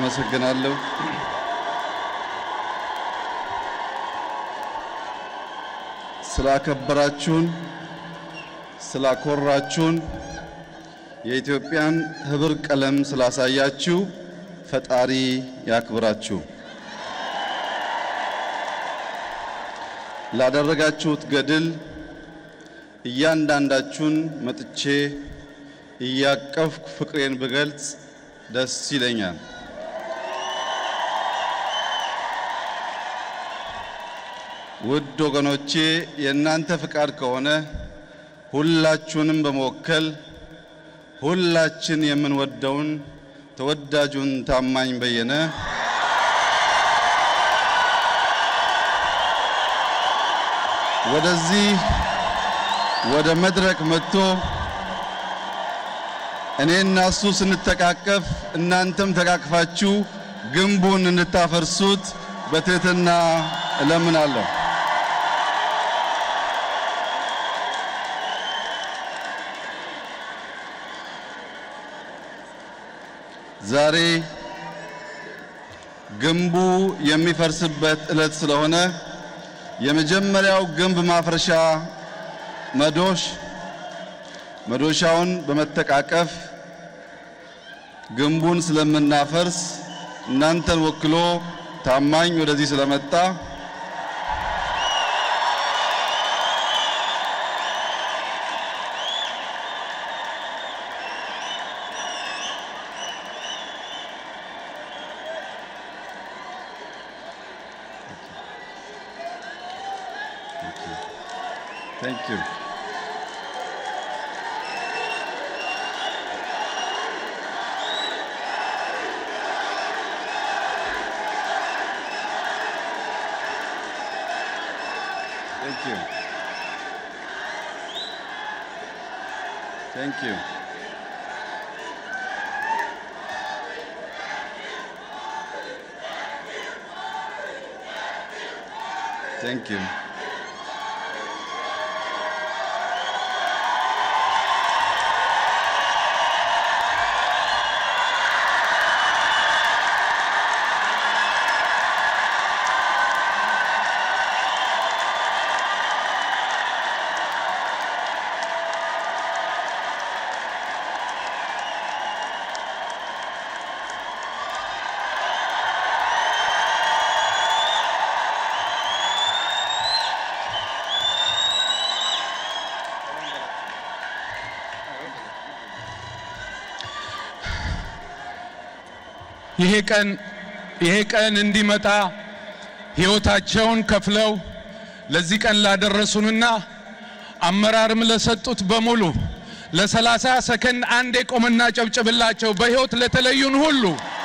አመሰግናለሁ። ስላከበራችሁን፣ ስላኮራችሁን፣ የኢትዮጵያን ህብር ቀለም ስላሳያችሁ ፈጣሪ ያክብራችሁ። ላደረጋችሁት ገድል እያንዳንዳችሁን መጥቼ እያቀፍኩ ፍቅሬን ብገልጽ ደስ ይለኛል። ውድ ወገኖቼ የእናንተ ፍቃድ ከሆነ ሁላችሁንም በመወከል ሁላችን የምንወደውን ተወዳጁን ታማኝ በየነ ወደዚህ ወደ መድረክ መጥቶ እኔና እሱ ስንተቃቀፍ እናንተም ተቃቅፋችሁ ግንቡን እንድታፈርሱት በትህትና እለምናለሁ። ዛሬ ግንቡ የሚፈርስበት ዕለት ስለሆነ የመጀመሪያው ግንብ ማፍረሻ መዶሽ መዶሻውን በመተቃቀፍ ግንቡን ስለምናፈርስ እናንተን ወክሎ ታማኝ ወደዚህ ስለመጣ Thank you. Thank you. Thank you. Thank you. ይሄ ቀን ይሄ ቀን እንዲመጣ ሕይወታቸውን ከፍለው ለዚህ ቀን ላደረሱንና አመራርም ለሰጡት በሙሉ ለሰላሳ ሰከንድ አንዴ ቆምና ጨብጭብላቸው። በሕይወት ለተለዩን ሁሉ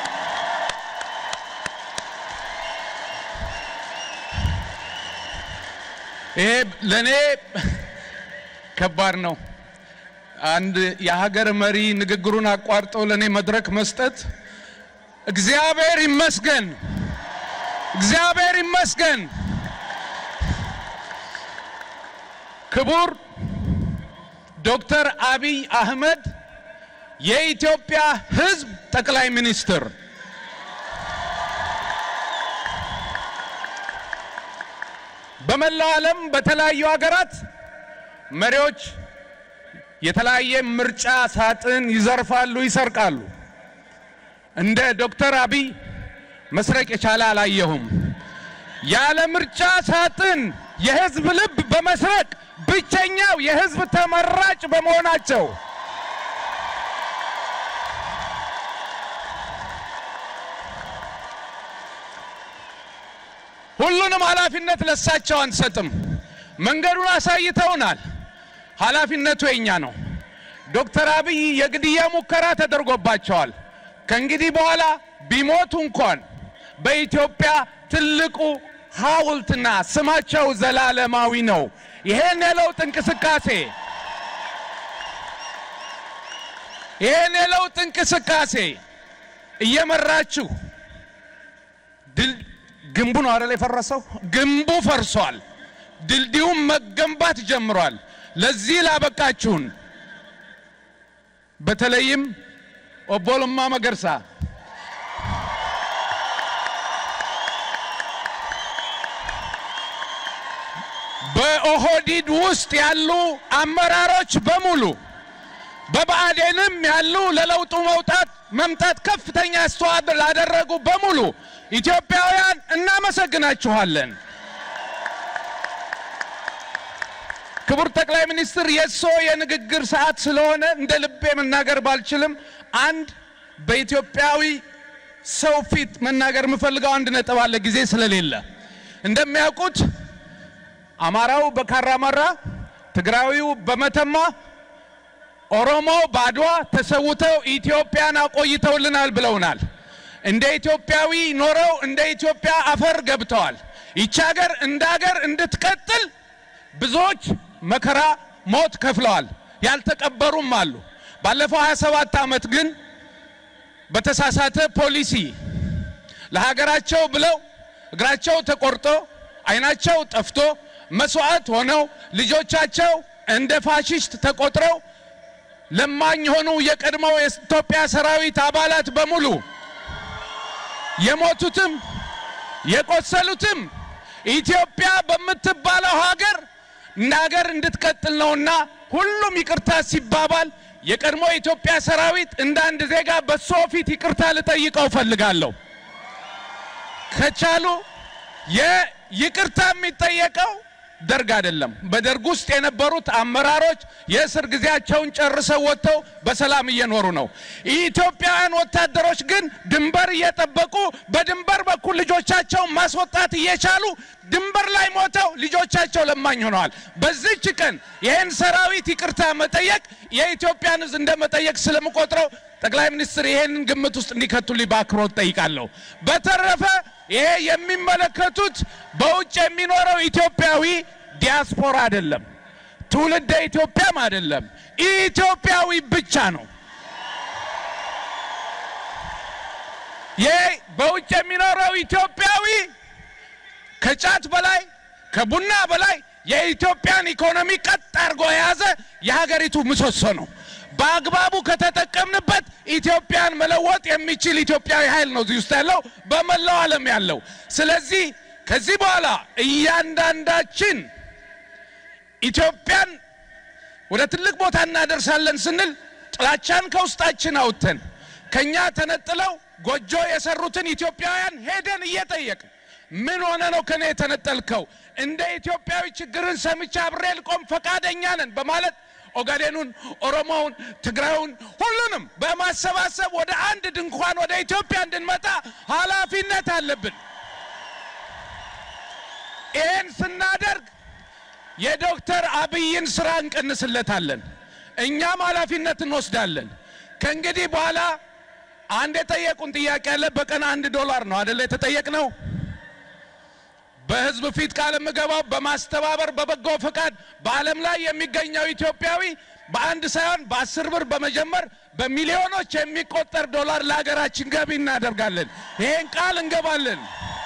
ይሄ ለእኔ ከባድ ነው። አንድ የሀገር መሪ ንግግሩን አቋርጦ ለእኔ መድረክ መስጠት እግዚአብሔር ይመስገን፣ እግዚአብሔር ይመስገን። ክቡር ዶክተር አብይ አህመድ የኢትዮጵያ ሕዝብ ጠቅላይ ሚኒስትር፣ በመላው ዓለም በተለያዩ ሀገራት መሪዎች የተለያየ ምርጫ ሳጥን ይዘርፋሉ፣ ይሰርቃሉ። እንደ ዶክተር አብይ መስረቅ የቻለ አላየሁም። ያለ ምርጫ ሳጥን የህዝብ ልብ በመስረቅ ብቸኛው የህዝብ ተመራጭ በመሆናቸው ሁሉንም ኃላፊነት ለሳቸው አንሰጥም። መንገዱን አሳይተውናል። ኃላፊነቱ የኛ ነው። ዶክተር አብይ የግድያ ሙከራ ተደርጎባቸዋል። ከእንግዲህ በኋላ ቢሞቱ እንኳን በኢትዮጵያ ትልቁ ሐውልትና ስማቸው ዘላለማዊ ነው። ይሄን የለውጥ እንቅስቃሴ ይሄን የለውጥ እንቅስቃሴ እየመራችሁ ድል ግንቡ ነው አይደል የፈረሰው? ግንቡ ፈርሷል። ድልድዩም መገንባት ጀምሯል። ለዚህ ላበቃችሁን በተለይም ኦቦ ለማ መገርሳ በኦህዲድ ውስጥ ያሉ አመራሮች በሙሉ በብአዴንም ያሉ ለለውጡ መውጣት መምጣት ከፍተኛ አስተዋጽኦ ላደረጉ በሙሉ ኢትዮጵያውያን እናመሰግናችኋለን። ክቡር ጠቅላይ ሚኒስትር የእሶ የንግግር ሰዓት ስለሆነ እንደ ልቤ መናገር ባልችልም አንድ በኢትዮጵያዊ ሰው ፊት መናገር የምፈልገው አንድ ነጥብ አለ፣ ጊዜ ስለሌለ። እንደሚያውቁት አማራው በካራማራ፣ ትግራዊው በመተማ፣ ኦሮሞው በአድዋ ተሰውተው ኢትዮጵያን አቆይተውልናል ብለውናል። እንደ ኢትዮጵያዊ ኖረው እንደ ኢትዮጵያ አፈር ገብተዋል። ይቺ ሀገር እንደ ሀገር እንድትቀጥል ብዙዎች መከራ፣ ሞት ከፍለዋል። ያልተቀበሩም አሉ። ባለፈው 27 ዓመት ግን በተሳሳተ ፖሊሲ ለሀገራቸው ብለው እግራቸው ተቆርጦ ዓይናቸው ጠፍቶ መስዋዕት ሆነው ልጆቻቸው እንደ ፋሽስት ተቆጥረው ለማኝ የሆኑ የቀድሞው የኢትዮጵያ ሰራዊት አባላት በሙሉ የሞቱትም የቆሰሉትም ኢትዮጵያ በምትባለው ሀገር እንደ ሀገር እንድትቀጥል ነውና ሁሉም ይቅርታ ሲባባል የቀድሞ የኢትዮጵያ ሰራዊት እንደ አንድ ዜጋ በሶ ፊት ይቅርታ ልጠይቀው ፈልጋለሁ። ከቻሉ የይቅርታ የሚጠየቀው ደርግ አይደለም። በደርግ ውስጥ የነበሩት አመራሮች የእስር ጊዜያቸውን ጨርሰው ወጥተው በሰላም እየኖሩ ነው። ኢትዮጵያውያን ወታደሮች ግን ድንበር እየጠበቁ በድንበር በኩል ልጆቻቸውን ማስወጣት እየቻሉ ድንበር ላይ ሞተው ልጆቻቸው ለማኝ ሆነዋል። በዚች ቀን ይህን ሰራዊት ይቅርታ መጠየቅ የኢትዮጵያን ሕዝብ እንደ መጠየቅ ስለምቆጥረው ጠቅላይ ሚኒስትር ይሄንን ግምት ውስጥ እንዲከቱልኝ በአክብሮት ጠይቃለሁ። በተረፈ ይሄ የሚመለከቱት በውጭ የሚኖረው ኢትዮጵያዊ ዲያስፖራ አይደለም፣ ትውልደ ኢትዮጵያም አይደለም፣ ኢትዮጵያዊ ብቻ ነው። ይሄ በውጭ የሚኖረው ኢትዮጵያዊ ከጫት በላይ ከቡና በላይ የኢትዮጵያን ኢኮኖሚ ቀጥ አድርጎ የያዘ የሀገሪቱ ምሰሶ ነው። በአግባቡ ከተጠቀምንበት ኢትዮጵያን መለወጥ የሚችል ኢትዮጵያዊ ኃይል ነው እዚህ ውስጥ ያለው በመላው ዓለም ያለው። ስለዚህ ከዚህ በኋላ እያንዳንዳችን ኢትዮጵያን ወደ ትልቅ ቦታ እናደርሳለን ስንል ጥላቻን ከውስጣችን አውጥተን ከኛ ተነጥለው ጎጆ የሰሩትን ኢትዮጵያውያን ሄደን እየጠየቅን ምን ሆነ ነው ከኔ የተነጠልከው? እንደ ኢትዮጵያዊ ችግርን ሰምቼ አብሬ ልቆም ፈቃደኛ ነን በማለት ኦጋዴኑን፣ ኦሮሞውን፣ ትግራዩን ሁሉንም በማሰባሰብ ወደ አንድ ድንኳን ወደ ኢትዮጵያ እንድንመጣ ኃላፊነት አለብን። ይህን ስናደርግ የዶክተር አብይን ስራ እንቀንስለታለን፣ እኛም ኃላፊነት እንወስዳለን። ከእንግዲህ በኋላ አንድ የጠየቁን ጥያቄ አለ። በቀን አንድ ዶላር ነው አደለ የተጠየቅነው? በህዝብ ፊት ቃል የምገባው በማስተባበር በበጎ ፈቃድ በዓለም ላይ የሚገኘው ኢትዮጵያዊ በአንድ ሳይሆን በአስር ብር በመጀመር በሚሊዮኖች የሚቆጠር ዶላር ለሀገራችን ገቢ እናደርጋለን። ይሄን ቃል እንገባለን።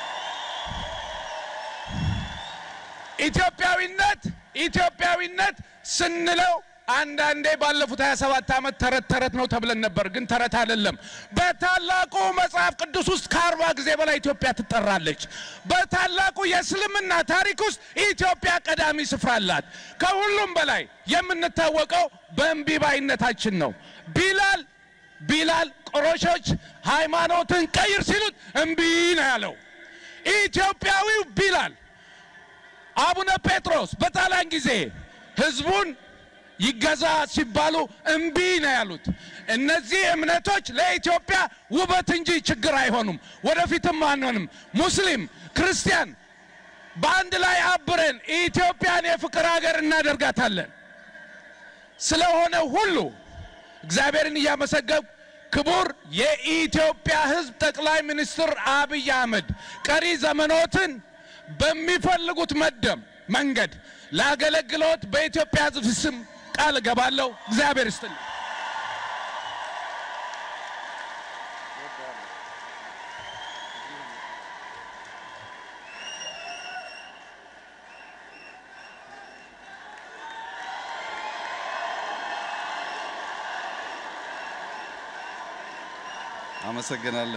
ኢትዮጵያዊነት ኢትዮጵያዊነት ስንለው አንዳንዴ ባለፉት 27 ዓመት ተረት ተረት ነው ተብለን ነበር፣ ግን ተረት አይደለም። በታላቁ መጽሐፍ ቅዱስ ውስጥ ከአርባ ጊዜ በላይ ኢትዮጵያ ትጠራለች። በታላቁ የእስልምና ታሪክ ውስጥ ኢትዮጵያ ቀዳሚ ስፍራ አላት። ከሁሉም በላይ የምንታወቀው በእምቢባይነታችን ነው። ቢላል ቢላል ቆሮሾች ሃይማኖትን ቀይር ሲሉት እምቢ ነው ያለው። ኢትዮጵያዊው ቢላል አቡነ ጴጥሮስ በጣሊያን ጊዜ ህዝቡን ይገዛ ሲባሉ እምቢ ነው ያሉት። እነዚህ እምነቶች ለኢትዮጵያ ውበት እንጂ ችግር አይሆኑም፣ ወደፊትም አንሆንም። ሙስሊም፣ ክርስቲያን በአንድ ላይ አብረን ኢትዮጵያን የፍቅር ሀገር እናደርጋታለን። ስለሆነ ሁሉ እግዚአብሔርን እያመሰገብ ክቡር የኢትዮጵያ ሕዝብ ጠቅላይ ሚኒስትር አብይ አህመድ ቀሪ ዘመኖትን በሚፈልጉት መደም መንገድ ላገለግሎት በኢትዮጵያ ሕዝብ ስም ቃል እገባለሁ። እግዚአብሔር ይስጥልኝ። አመሰግናለሁ።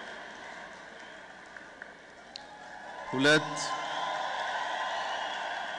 ሁለት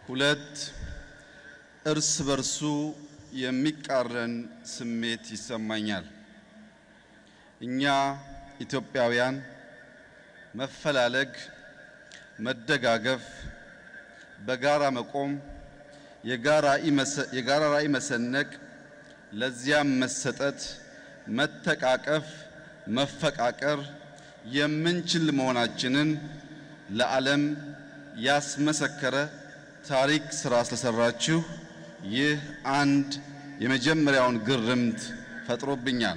ሁለት እርስ በርሱ የሚቃረን ስሜት ይሰማኛል። እኛ ኢትዮጵያውያን መፈላለግ፣ መደጋገፍ፣ በጋራ መቆም፣ የጋራ ራዕይ መሰነቅ፣ ለዚያም መሰጠት፣ መተቃቀፍ፣ መፈቃቀር የምንችል መሆናችንን ለዓለም ያስመሰከረ ታሪክ ስራ ስለሰራችሁ ይህ አንድ የመጀመሪያውን ግርምት ፈጥሮብኛል።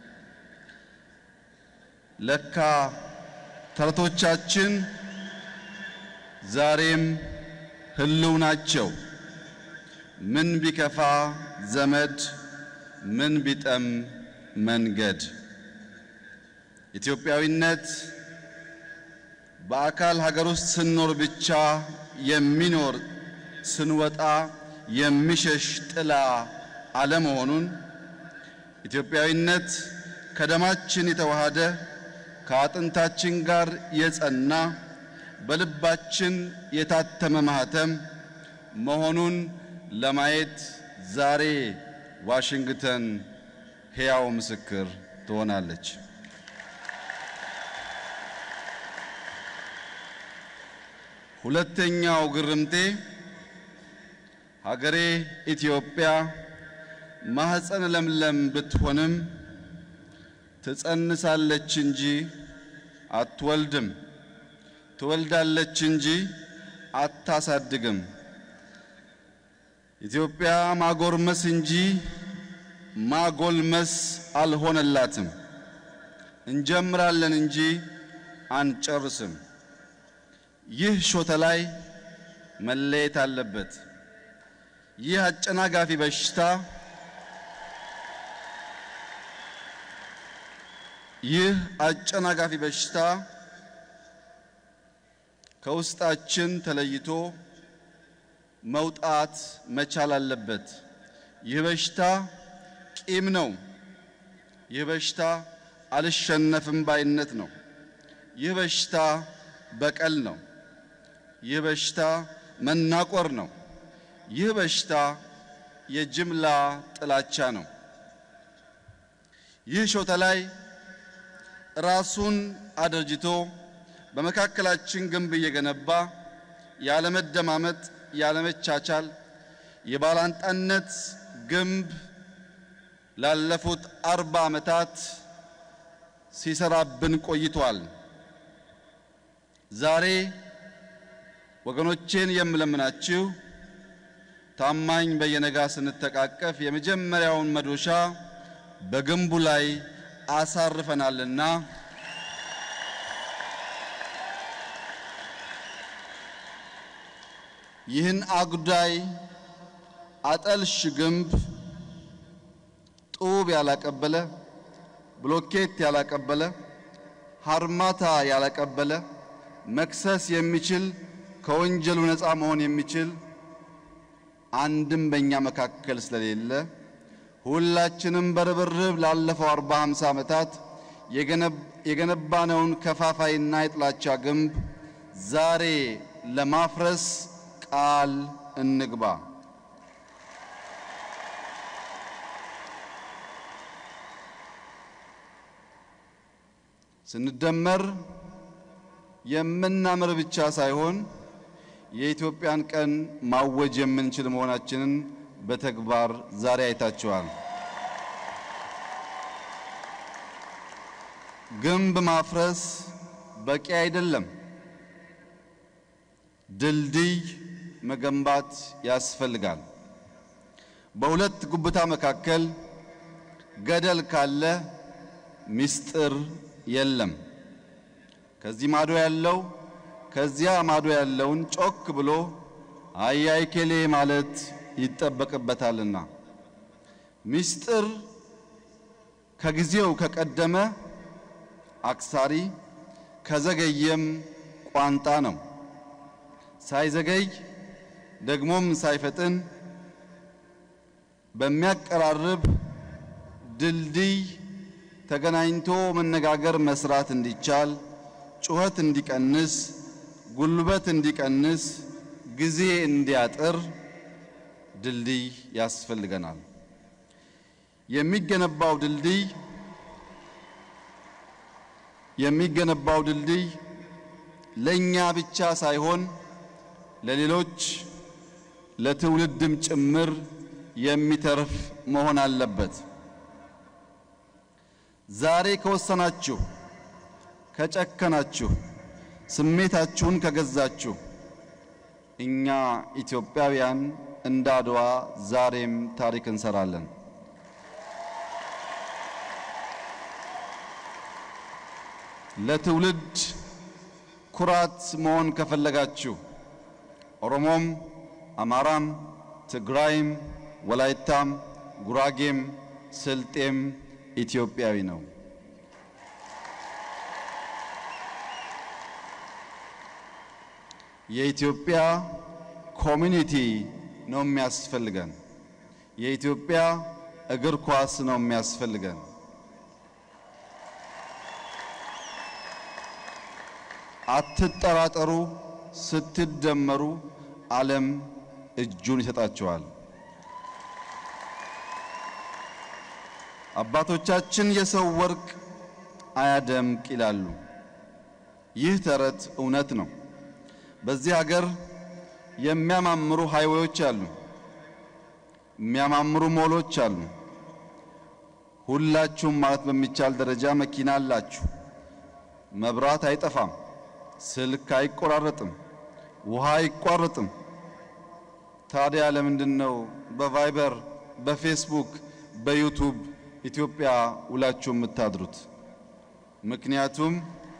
ለካ ተረቶቻችን ዛሬም ህልው ናቸው። ምን ቢከፋ ዘመድ፣ ምን ቢጠም መንገድ። ኢትዮጵያዊነት በአካል ሀገር ውስጥ ስንኖር ብቻ የሚኖር ስንወጣ የሚሸሽ ጥላ አለመሆኑን ኢትዮጵያዊነት ከደማችን የተዋሃደ ከአጥንታችን ጋር የጸና በልባችን የታተመ ማህተም መሆኑን ለማየት ዛሬ ዋሽንግተን ሕያው ምስክር ትሆናለች። ሁለተኛው ግርምቴ ሀገሬ ኢትዮጵያ ማህፀን ለምለም ብትሆንም ትጸንሳለች እንጂ አትወልድም፣ ትወልዳለች እንጂ አታሳድግም። ኢትዮጵያ ማጎርመስ እንጂ ማጎልመስ አልሆነላትም። እንጀምራለን እንጂ አንጨርስም። ይህ ሾተ ላይ መለየት አለበት። ይህ አጨናጋፊ በሽታ ይህ አጨናጋፊ በሽታ ከውስጣችን ተለይቶ መውጣት መቻል አለበት። ይህ በሽታ ቂም ነው። ይህ በሽታ አልሸነፍም ባይነት ነው። ይህ በሽታ በቀል ነው። ይህ በሽታ መናቆር ነው። ይህ በሽታ የጅምላ ጥላቻ ነው። ይህ ሾተ ላይ ራሱን አደርጅቶ በመካከላችን ግንብ እየገነባ ያለመደማመጥ፣ ያለመቻቻል፣ የባላንጣነት ግንብ ላለፉት አርባ ዓመታት ሲሰራብን ቆይቷል። ዛሬ ወገኖቼን የምለምናችሁ ታማኝ በየነጋ ስንተቃቀፍ የመጀመሪያውን መዶሻ በግንቡ ላይ አሳርፈናልና ይህን አጉዳይ አጠልሽ ግንብ ጡብ ያላቀበለ፣ ብሎኬት ያላቀበለ፣ ሃርማታ ያላቀበለ መክሰስ የሚችል ከወንጀሉ ነፃ መሆን የሚችል አንድም በእኛ መካከል ስለሌለ ሁላችንም በርብርብ ላለፈው አርባ ሃምሳ ዓመታት የገነባነውን ከፋፋይና የጥላቻ ግንብ ዛሬ ለማፍረስ ቃል እንግባ። ስንደመር የምናምር ብቻ ሳይሆን የኢትዮጵያን ቀን ማወጅ የምንችል መሆናችንን በተግባር ዛሬ አይታችኋል። ግንብ ማፍረስ በቂ አይደለም። ድልድይ መገንባት ያስፈልጋል። በሁለት ጉብታ መካከል ገደል ካለ ምስጢር የለም። ከዚህ ማዶ ያለው ከዚያ ማዶ ያለውን ጮክ ብሎ አያይ ኬሌ ማለት ይጠበቅበታልና ምስጢር ከጊዜው ከቀደመ አክሳሪ ከዘገየም ቋንጣ ነው። ሳይዘገይ ደግሞም ሳይፈጥን በሚያቀራርብ ድልድይ ተገናኝቶ መነጋገር መስራት እንዲቻል ጩኸት እንዲቀንስ፣ ጉልበት እንዲቀንስ፣ ጊዜ እንዲያጥር ድልድይ ያስፈልገናል። የሚገነባው ድልድይ የሚገነባው ድልድይ ለኛ ብቻ ሳይሆን ለሌሎች ለትውልድም ጭምር የሚተርፍ መሆን አለበት። ዛሬ ከወሰናችሁ፣ ከጨከናችሁ፣ ስሜታችሁን ከገዛችሁ እኛ ኢትዮጵያውያን እንደ አድዋ ዛሬም ታሪክ እንሰራለን። ለትውልድ ኩራት መሆን ከፈለጋችሁ ኦሮሞም፣ አማራም፣ ትግራይም፣ ወላይታም፣ ጉራጌም፣ ስልጤም ኢትዮጵያዊ ነው። የኢትዮጵያ ኮሚኒቲ ነው የሚያስፈልገን። የኢትዮጵያ እግር ኳስ ነው የሚያስፈልገን። አትጠራጠሩ። ስትደመሩ ዓለም እጁን ይሰጣቸዋል። አባቶቻችን የሰው ወርቅ አያደምቅ ይላሉ። ይህ ተረት እውነት ነው። በዚህ ሀገር የሚያማምሩ ሃይዌዎች አሉ፣ የሚያማምሩ ሞሎች አሉ። ሁላችሁም ማለት በሚቻል ደረጃ መኪና አላችሁ። መብራት አይጠፋም፣ ስልክ አይቆራረጥም፣ ውሃ አይቋረጥም። ታዲያ ለምንድን ነው በቫይበር፣ በፌስቡክ፣ በዩቱብ ኢትዮጵያ ውላችሁ የምታድሩት? ምክንያቱም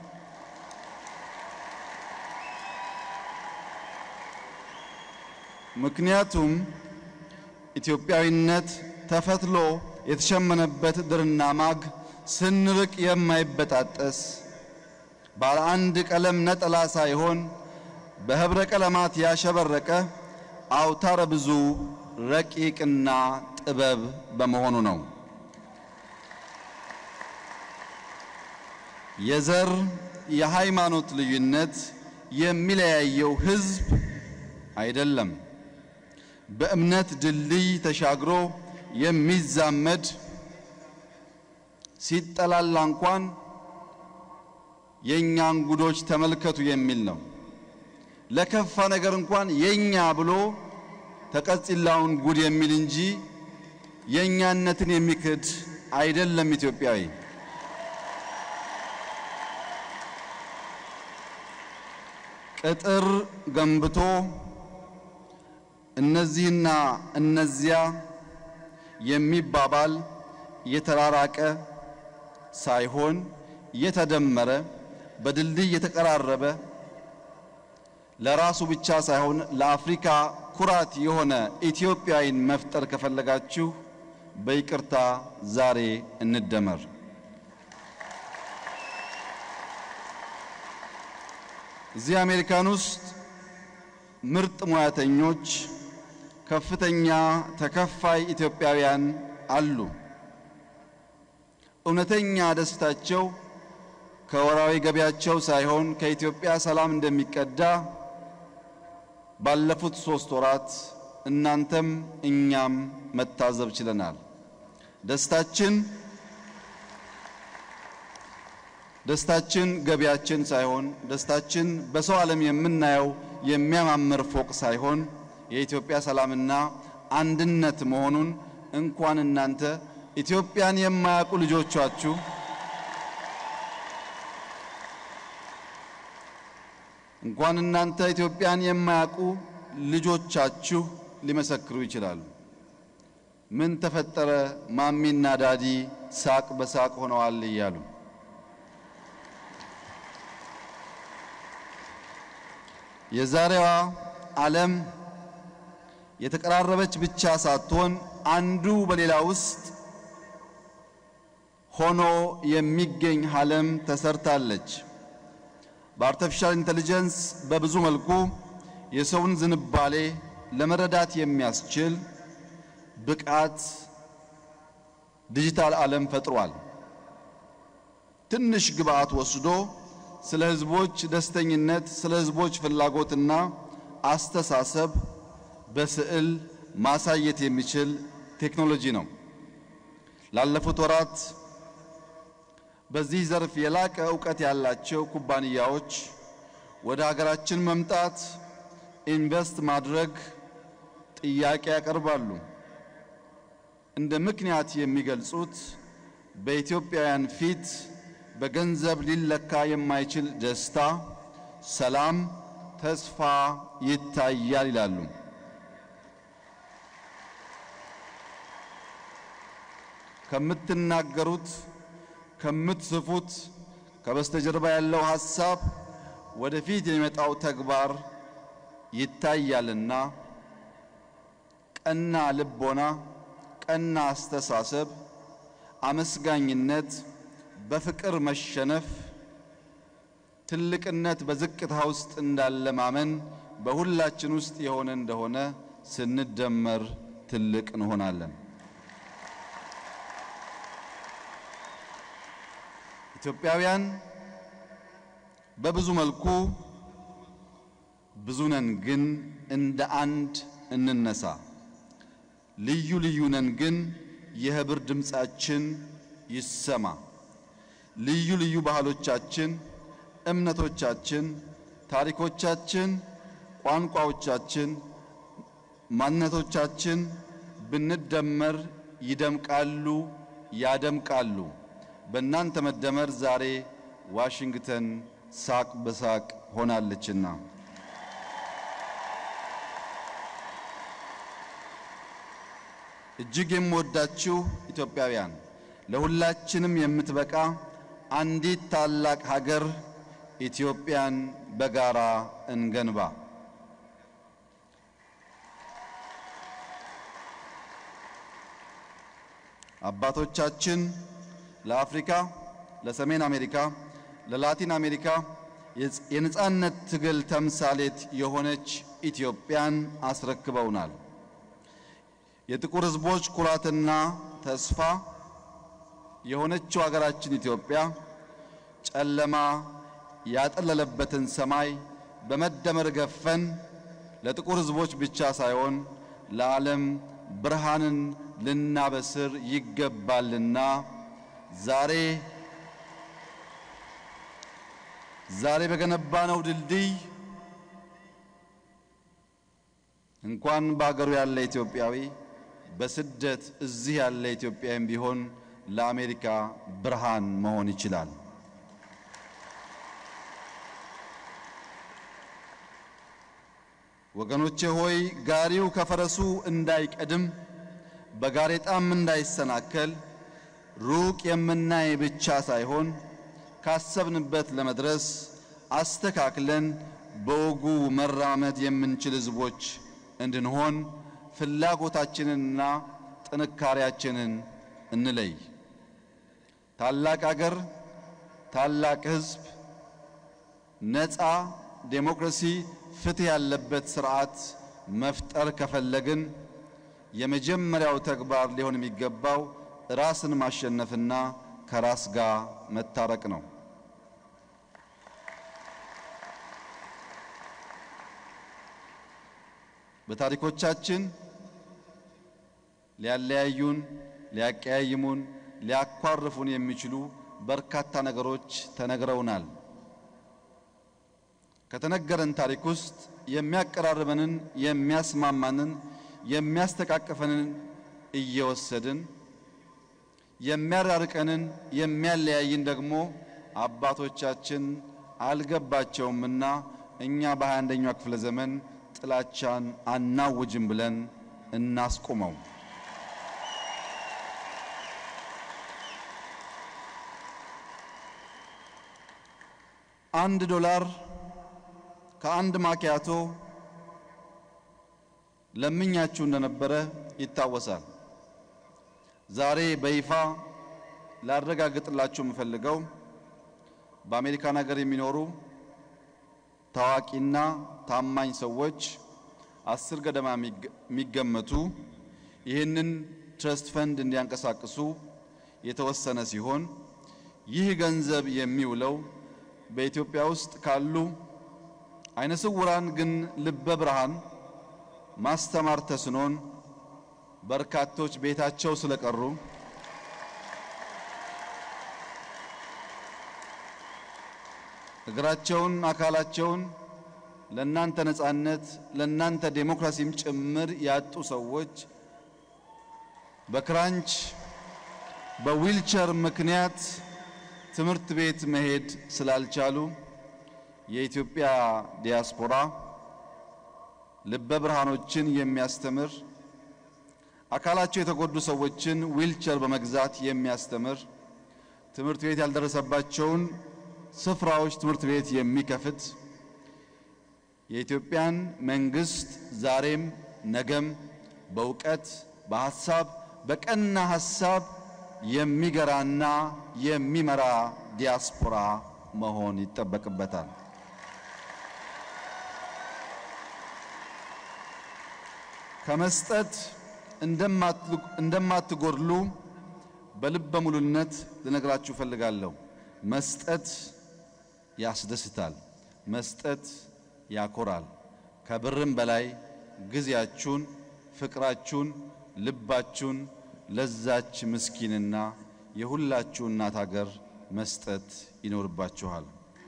ምክንያቱም ኢትዮጵያዊነት ተፈትሎ የተሸመነበት ድርና ማግ ስንርቅ የማይበጣጠስ ባለ አንድ ቀለም ነጠላ ሳይሆን በህብረ ቀለማት ያሸበረቀ አውታረ ብዙ ረቂቅና ጥበብ በመሆኑ ነው። የዘር የሃይማኖት ልዩነት የሚለያየው ህዝብ አይደለም። በእምነት ድልድይ ተሻግሮ የሚዛመድ ሲጠላላ እንኳን የእኛን ጉዶች ተመልከቱ የሚል ነው። ለከፋ ነገር እንኳን የኛ ብሎ ተቀጽላውን ጉድ የሚል እንጂ የእኛነትን የሚክድ አይደለም ኢትዮጵያዊ። ቅጥር ገንብቶ እነዚህና እነዚያ የሚባባል የተራራቀ ሳይሆን የተደመረ በድልድይ የተቀራረበ ለራሱ ብቻ ሳይሆን ለአፍሪካ ኩራት የሆነ ኢትዮጵያዊን መፍጠር ከፈለጋችሁ በይቅርታ ዛሬ እንደመር። እዚህ አሜሪካን ውስጥ ምርጥ ሙያተኞች፣ ከፍተኛ ተከፋይ ኢትዮጵያውያን አሉ። እውነተኛ ደስታቸው ከወራዊ ገቢያቸው ሳይሆን ከኢትዮጵያ ሰላም እንደሚቀዳ ባለፉት ሶስት ወራት እናንተም እኛም መታዘብ ችለናል። ደስታችን ደስታችን ገቢያችን ሳይሆን ደስታችን በሰው ዓለም የምናየው የሚያማምር ፎቅ ሳይሆን የኢትዮጵያ ሰላምና አንድነት መሆኑን እንኳን እናንተ ኢትዮጵያን የማያውቁ ልጆቻችሁ እንኳን እናንተ ኢትዮጵያን የማያውቁ ልጆቻችሁ ሊመሰክሩ ይችላሉ። ምን ተፈጠረ ማሚና ዳዲ ሳቅ በሳቅ ሆነዋል እያሉ የዛሬዋ ዓለም የተቀራረበች ብቻ ሳትሆን አንዱ በሌላ ውስጥ ሆኖ የሚገኝ ዓለም ተሰርታለች። በአርቲፊሻል ኢንተለጀንስ በብዙ መልኩ የሰውን ዝንባሌ ለመረዳት የሚያስችል ብቃት ዲጂታል ዓለም ፈጥሯል። ትንሽ ግብአት ወስዶ ስለ ሕዝቦች ደስተኝነት፣ ስለ ሕዝቦች ፍላጎትና አስተሳሰብ በስዕል ማሳየት የሚችል ቴክኖሎጂ ነው። ላለፉት ወራት በዚህ ዘርፍ የላቀ ዕውቀት ያላቸው ኩባንያዎች ወደ ሀገራችን መምጣት፣ ኢንቨስት ማድረግ ጥያቄ ያቀርባሉ። እንደ ምክንያት የሚገልጹት በኢትዮጵያውያን ፊት በገንዘብ ሊለካ የማይችል ደስታ፣ ሰላም፣ ተስፋ ይታያል ይላሉ። ከምትናገሩት ከምትጽፉት ከበስተጀርባ ያለው ሐሳብ ወደፊት የሚመጣው ተግባር ይታያልና ቀና ልቦና፣ ቀና አስተሳሰብ፣ አመስጋኝነት፣ በፍቅር መሸነፍ፣ ትልቅነት በዝቅታ ውስጥ እንዳለ ማመን በሁላችን ውስጥ የሆነ እንደሆነ ስንደመር ትልቅ እንሆናለን። ኢትዮጵያውያን በብዙ መልኩ ብዙ ነን፣ ግን እንደ አንድ እንነሳ። ልዩ ልዩ ነን፣ ግን የህብር ድምፃችን ይሰማ። ልዩ ልዩ ባህሎቻችን፣ እምነቶቻችን፣ ታሪኮቻችን፣ ቋንቋዎቻችን፣ ማንነቶቻችን ብንደመር ይደምቃሉ፣ ያደምቃሉ። በእናንተ መደመር ዛሬ ዋሽንግተን ሳቅ በሳቅ ሆናለችና እጅግ የምወዳችሁ ኢትዮጵያውያን ለሁላችንም የምትበቃ አንዲት ታላቅ ሀገር ኢትዮጵያን በጋራ እንገንባ። አባቶቻችን ለአፍሪካ፣ ለሰሜን አሜሪካ፣ ለላቲን አሜሪካ የነጻነት ትግል ተምሳሌት የሆነች ኢትዮጵያን አስረክበውናል። የጥቁር ሕዝቦች ኩራትና ተስፋ የሆነችው ሀገራችን ኢትዮጵያ ጨለማ ያጠለለበትን ሰማይ በመደመር ገፈን ለጥቁር ሕዝቦች ብቻ ሳይሆን ለዓለም ብርሃንን ልናበስር ይገባልና ዛሬ ዛሬ በገነባነው ድልድይ እንኳን በአገሩ ያለ ኢትዮጵያዊ በስደት እዚህ ያለ ኢትዮጵያዊም ቢሆን ለአሜሪካ ብርሃን መሆን ይችላል። ወገኖቼ ሆይ ጋሪው ከፈረሱ እንዳይቀድም በጋሬጣም እንዳይሰናከል ሩቅ የምናይ ብቻ ሳይሆን ካሰብንበት ለመድረስ አስተካክለን በወጉ መራመድ የምንችል ሕዝቦች እንድንሆን ፍላጎታችንንና ጥንካሬያችንን እንለይ። ታላቅ አገር፣ ታላቅ ሕዝብ፣ ነፃ ዴሞክራሲ፣ ፍትህ ያለበት ስርዓት መፍጠር ከፈለግን የመጀመሪያው ተግባር ሊሆን የሚገባው ራስን ማሸነፍና ከራስ ጋር መታረቅ ነው። በታሪኮቻችን ሊያለያዩን፣ ሊያቀያይሙን፣ ሊያኳርፉን የሚችሉ በርካታ ነገሮች ተነግረውናል። ከተነገረን ታሪክ ውስጥ የሚያቀራርበንን፣ የሚያስማማንን፣ የሚያስተቃቅፈንን እየወሰድን የሚያራርቀንን፣ የሚያለያይን ደግሞ አባቶቻችን አልገባቸውምና እኛ በሃያ አንደኛው ክፍለ ዘመን ጥላቻን አናውጅም ብለን እናስቁመው። አንድ ዶላር ከአንድ ማኪያቶ ለምኛችሁ እንደነበረ ይታወሳል። ዛሬ በይፋ ላረጋግጥላችሁ የምፈልገው በአሜሪካን ሀገር የሚኖሩ ታዋቂና ታማኝ ሰዎች አስር ገደማ የሚገመቱ ይህንን ትረስት ፈንድ እንዲያንቀሳቅሱ የተወሰነ ሲሆን ይህ ገንዘብ የሚውለው በኢትዮጵያ ውስጥ ካሉ አይነ ስውራን ግን ልበ ብርሃን ማስተማር ተስኖን በርካቶች ቤታቸው ስለቀሩ እግራቸውን አካላቸውን ለእናንተ ነጻነት ለእናንተ ዴሞክራሲም ጭምር ያጡ ሰዎች በክራንች በዊልቸር ምክንያት ትምህርት ቤት መሄድ ስላልቻሉ የኢትዮጵያ ዲያስፖራ ልበ ብርሃኖችን የሚያስተምር አካላቸው የተጎዱ ሰዎችን ዊልቸር በመግዛት የሚያስተምር ትምህርት ቤት ያልደረሰባቸውን ስፍራዎች ትምህርት ቤት የሚከፍት የኢትዮጵያን መንግስት ዛሬም ነገም በእውቀት በሐሳብ በቀና ሐሳብ የሚገራና የሚመራ ዲያስፖራ መሆን ይጠበቅበታል። ከመስጠት እንደማትጎድሉ በልበ ሙሉነት ልነግራችሁ እፈልጋለሁ። መስጠት ያስደስታል። መስጠት ያኮራል። ከብርም በላይ ጊዜያችሁን፣ ፍቅራችሁን፣ ልባችሁን ለዛች ምስኪንና የሁላችሁ እናት ሀገር መስጠት ይኖርባችኋል።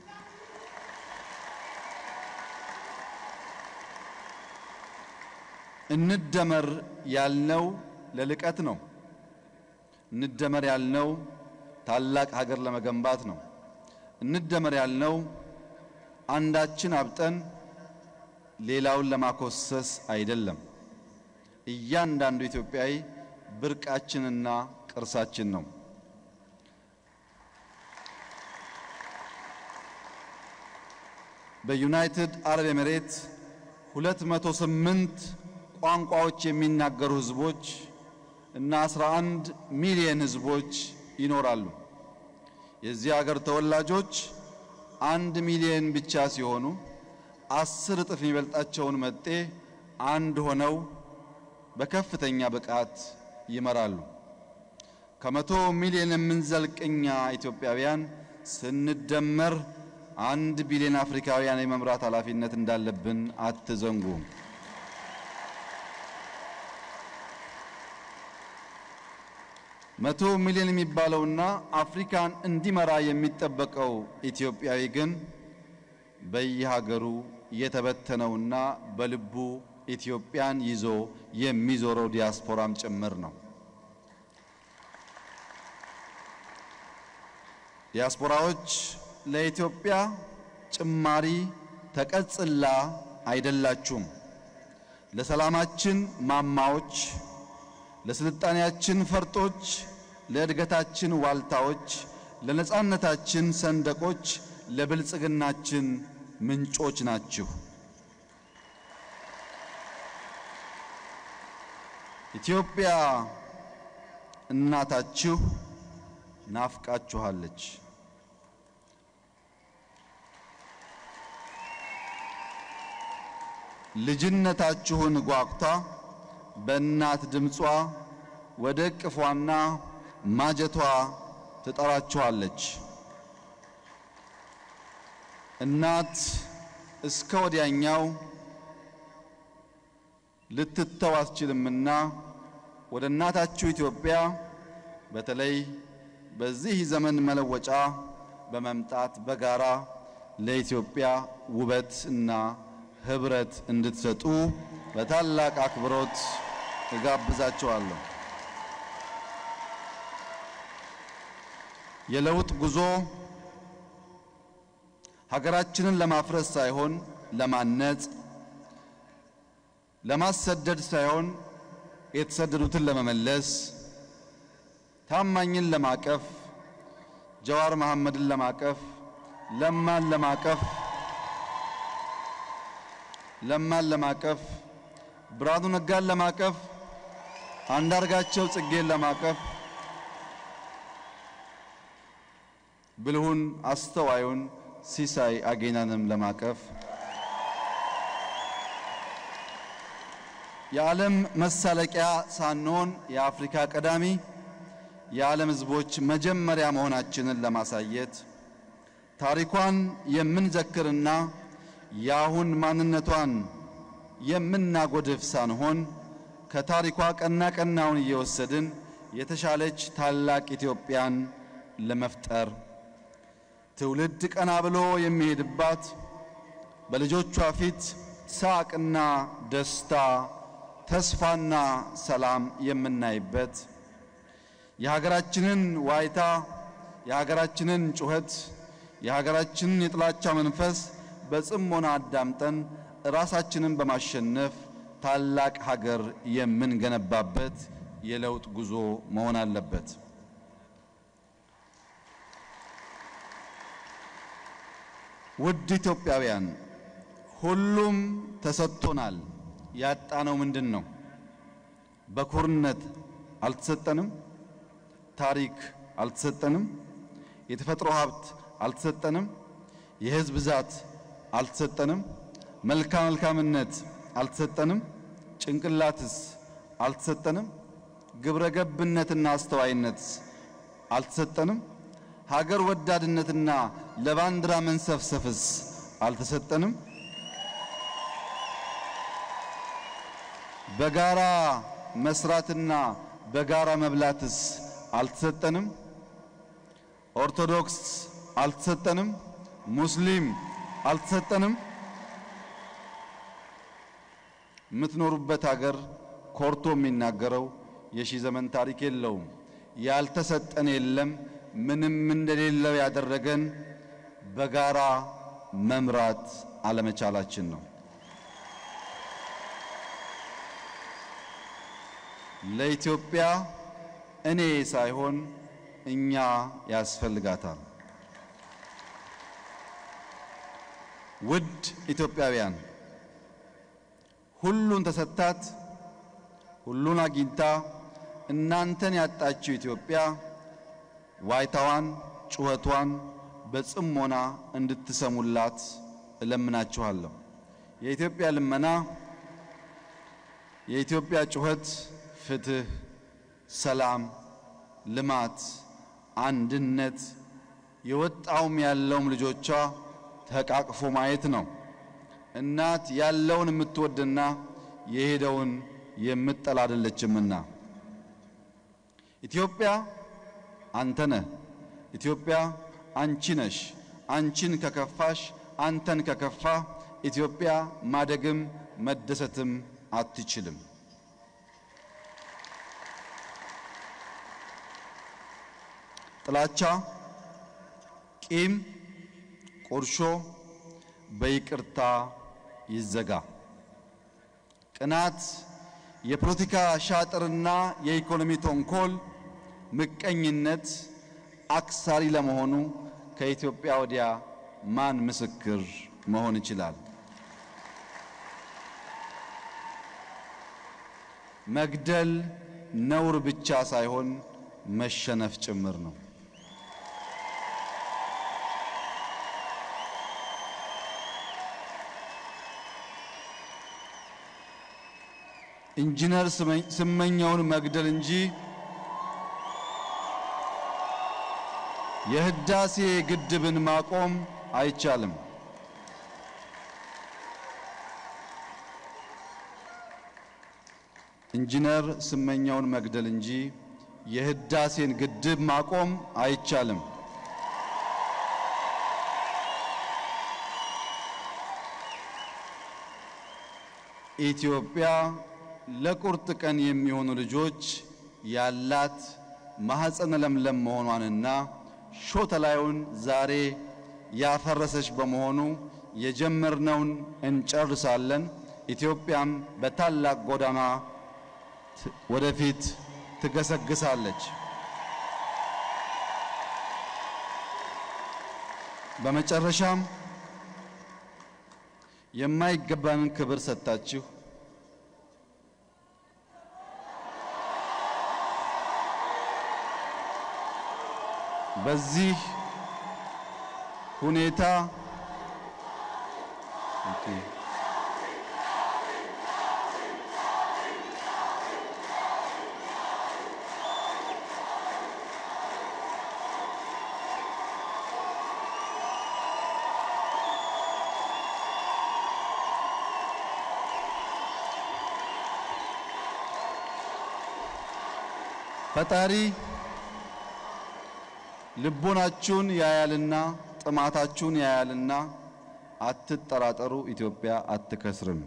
እንደመር ያልነው ለልቀት ነው። እንደመር ያልነው ታላቅ ሀገር ለመገንባት ነው። እንደመር ያልነው አንዳችን አብጠን ሌላውን ለማኮሰስ አይደለም። እያንዳንዱ ኢትዮጵያዊ ብርቃችንና ቅርሳችን ነው። በዩናይትድ አረብ ኤሚሬት 208 ቋንቋዎች የሚናገሩ ህዝቦች እና 11 ሚሊዮን ህዝቦች ይኖራሉ። የዚህ ሀገር ተወላጆች አንድ ሚሊዮን ብቻ ሲሆኑ አስር እጥፍ የሚበልጣቸውን መጤ አንድ ሆነው በከፍተኛ ብቃት ይመራሉ። ከመቶ ሚሊዮን የምንዘልቅ እኛ ኢትዮጵያውያን ስንደመር አንድ ቢሊዮን አፍሪካውያን የመምራት ኃላፊነት እንዳለብን አትዘንጉ። መቶ ሚሊዮን የሚባለውና አፍሪካን እንዲመራ የሚጠበቀው ኢትዮጵያዊ ግን በየሀገሩ የተበተነውና በልቡ ኢትዮጵያን ይዞ የሚዞረው ዲያስፖራም ጭምር ነው። ዲያስፖራዎች ለኢትዮጵያ ጭማሪ ተቀጽላ አይደላችሁም። ለሰላማችን ማማዎች፣ ለስልጣኔያችን ፈርጦች፣ ለእድገታችን ዋልታዎች፣ ለነጻነታችን ሰንደቆች፣ ለብልጽግናችን ምንጮች ናችሁ። ኢትዮጵያ እናታችሁ ናፍቃችኋለች። ልጅነታችሁን ጓጉታ በእናት ድምጿ ወደ እቅፏና ማጀቷ ትጠራችኋለች። እናት እስከ ወዲያኛው ልትተው አትችልምና ወደ እናታችሁ ኢትዮጵያ በተለይ በዚህ ዘመን መለወጫ በመምጣት በጋራ ለኢትዮጵያ ውበት እና ህብረት እንድትሰጡ በታላቅ አክብሮት እጋብዛችኋለሁ። የለውጥ ጉዞ ሀገራችንን ለማፍረስ ሳይሆን ለማነጽ፣ ለማሰደድ ሳይሆን የተሰደዱትን ለመመለስ፣ ታማኝን ለማቀፍ፣ ጀዋር መሐመድን ለማቀፍ፣ ለማን ለማቀፍ ለማን ለማቀፍ፣ ብርሃኑ ነጋን ለማቀፍ፣ አንዳርጋቸው ጽጌን ለማቀፍ፣ ብልሁን አስተዋዩን ሲሳይ አጌናንም ለማቀፍ የዓለም መሳለቂያ ሳንሆን የአፍሪካ ቀዳሚ የዓለም ሕዝቦች መጀመሪያ መሆናችንን ለማሳየት ታሪኳን የምንዘክርና የአሁን ማንነቷን የምናጎድፍ ሳንሆን ከታሪኳ ቀና ቀናውን እየወሰድን የተሻለች ታላቅ ኢትዮጵያን ለመፍጠር ትውልድ ቀና ብሎ የሚሄድባት በልጆቿ ፊት ሳቅና ደስታ፣ ተስፋና ሰላም የምናይበት የሀገራችንን ዋይታ፣ የሀገራችንን ጩኸት፣ የሀገራችንን የጥላቻ መንፈስ በጽሞና አዳምጠን ራሳችንን በማሸነፍ ታላቅ ሀገር የምንገነባበት የለውጥ ጉዞ መሆን አለበት። ውድ ኢትዮጵያውያን፣ ሁሉም ተሰጥቶናል። ያጣነው ምንድን ነው? በኩርነት አልተሰጠንም። ታሪክ አልተሰጠንም። የተፈጥሮ ሀብት አልተሰጠንም። የሕዝብ ብዛት አልተሰጠንም። መልካም መልካምነት አልተሰጠንም። ጭንቅላትስ አልተሰጠንም። ግብረ ገብነትና አስተዋይነትስ አልተሰጠንም። ሀገር ወዳድነትና ለባንዲራ መንሰፍሰፍስ አልተሰጠንም። በጋራ መስራትና በጋራ መብላትስ አልተሰጠንም። ኦርቶዶክስ አልተሰጠንም። ሙስሊም አልተሰጠንም። የምትኖሩበት ሀገር ኮርቶ የሚናገረው የሺህ ዘመን ታሪክ የለውም። ያልተሰጠን የለም። ምንም እንደሌለው ያደረገን በጋራ መምራት አለመቻላችን ነው። ለኢትዮጵያ እኔ ሳይሆን እኛ ያስፈልጋታል። ውድ ኢትዮጵያውያን ሁሉን ተሰጥታት ሁሉን አግኝታ እናንተን ያጣችው ኢትዮጵያ ዋይታዋን፣ ጩኸቷን በጽሞና እንድትሰሙላት እለምናችኋለሁ። የኢትዮጵያ ልመና፣ የኢትዮጵያ ጩኸት ፍትህ፣ ሰላም፣ ልማት፣ አንድነት የወጣውም ያለውም ልጆቿ ተቃቅፎ ማየት ነው። እናት ያለውን የምትወድና የሄደውን የምትጠላ አይደለችምና ኢትዮጵያ አንተ ነህ። ኢትዮጵያ አንቺ ነሽ። አንቺን ከከፋሽ፣ አንተን ከከፋ ኢትዮጵያ ማደግም መደሰትም አትችልም። ጥላቻ፣ ቂም፣ ቁርሾ በይቅርታ ይዘጋ። ቅናት፣ የፖለቲካ ሻጥርና የኢኮኖሚ ተንኮል፣ ምቀኝነት አክሳሪ ለመሆኑ ከኢትዮጵያ ወዲያ ማን ምስክር መሆን ይችላል? መግደል ነውር ብቻ ሳይሆን መሸነፍ ጭምር ነው። ኢንጂነር ስመኘውን መግደል እንጂ የህዳሴ ግድብን ማቆም አይቻልም። ኢንጂነር ስመኘውን መግደል እንጂ የህዳሴን ግድብ ማቆም አይቻልም። ኢትዮጵያ ለቁርጥ ቀን የሚሆኑ ልጆች ያላት ማኅፀነ ለምለም መሆኗንና ሾተላዩን ዛሬ ያፈረሰች በመሆኑ የጀመርነውን እንጨርሳለን። ኢትዮጵያም በታላቅ ጎዳና ወደፊት ትገሰግሳለች። በመጨረሻም የማይገባንን ክብር ሰጥታችሁ በዚህ ሁኔታ ፈጣሪ ልቦናችሁን ያያልና ጥማታችሁን ያያልና አትጠራጠሩ፣ ኢትዮጵያ አትከስርም።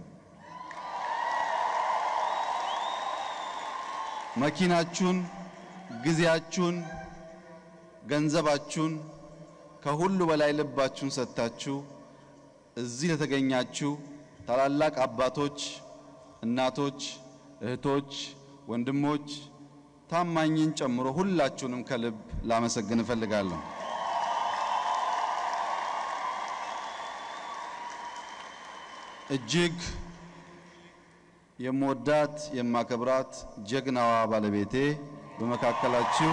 መኪናችሁን፣ ጊዜያችሁን፣ ገንዘባችሁን ከሁሉ በላይ ልባችሁን ሰጥታችሁ እዚህ ለተገኛችሁ ታላላቅ አባቶች፣ እናቶች፣ እህቶች፣ ወንድሞች ታማኝን ጨምሮ ሁላችሁንም ከልብ ላመሰግን እፈልጋለሁ። እጅግ የምወዳት የማከብራት ጀግናዋ ባለቤቴ በመካከላችሁ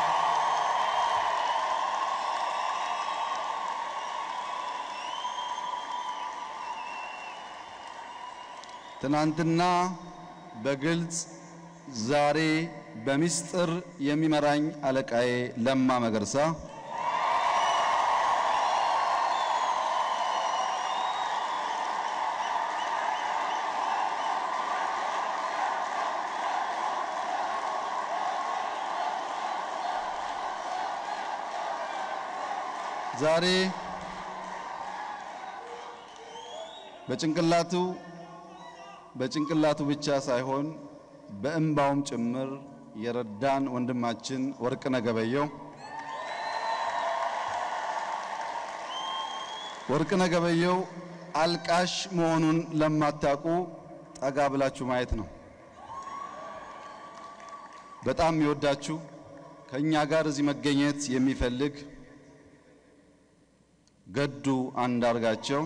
ትናንትና በግልጽ ዛሬ በሚስጥር የሚመራኝ አለቃዬ ለማ መገርሳ ዛሬ በጭንቅላቱ በጭንቅላቱ ብቻ ሳይሆን በእንባውም ጭምር የረዳን ወንድማችን ወርቅነህ ገበየሁ ወርቅነህ ገበየሁ አልቃሽ መሆኑን ለማታውቁ ጠጋ ብላችሁ ማየት ነው። በጣም የሚወዳችሁ ከእኛ ጋር እዚህ መገኘት የሚፈልግ ገዱ አንዳርጋቸው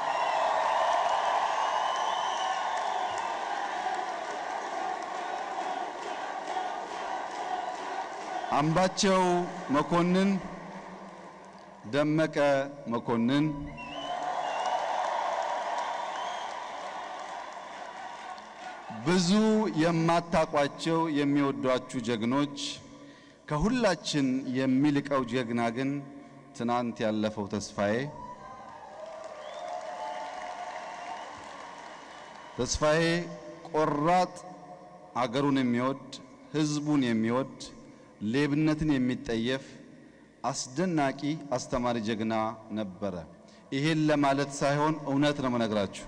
አምባቸው መኮንን፣ ደመቀ መኮንን፣ ብዙ የማታቋቸው የሚወዷችሁ ጀግኖች፣ ከሁላችን የሚልቀው ጀግና ግን ትናንት ያለፈው ተስፋዬ ተስፋዬ ቆራጥ አገሩን የሚወድ ሕዝቡን የሚወድ ሌብነትን የሚጠየፍ አስደናቂ አስተማሪ ጀግና ነበረ። ይሄን ለማለት ሳይሆን እውነት ነው መነግራችሁ።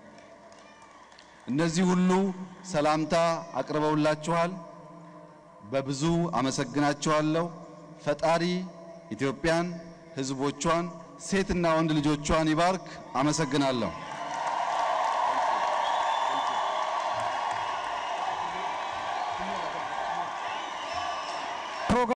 እነዚህ ሁሉ ሰላምታ አቅርበውላችኋል። በብዙ አመሰግናችኋለሁ። ፈጣሪ ኢትዮጵያን፣ ሕዝቦቿን፣ ሴትና ወንድ ልጆቿን ይባርክ። አመሰግናለሁ።